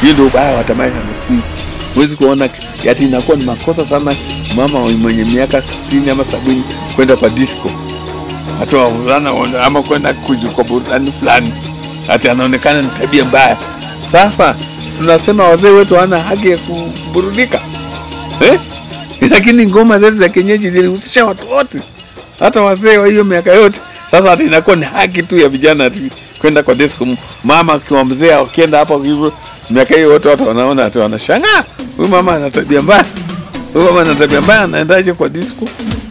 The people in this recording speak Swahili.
Hiyo ndio ubaya wa tamasha na siku hizi. Huwezi kuona ati inakuwa ni makosa sana mama mwenye miaka 60 ama sabini kwenda kwa disco hata wavulana ama kwenda kuju- kwa burudani fulani, ati anaonekana ni tabia mbaya. Sasa tunasema wazee wetu hawana haki ya kuburudika eh? Lakini ngoma zetu za kienyeji zilihusisha watu wote, hata wazee wa hiyo miaka yote. Sasa ati inakuwa ni haki tu ya vijana ati kwenda kwa disco. Mama akiwa mzee akienda hapo hivyo miaka hiyo wote watu wanaona ati wanashangaa, huyu mama ana tabia mbaya, huyu mama ana tabia mbaya, anaendaje kwa disco?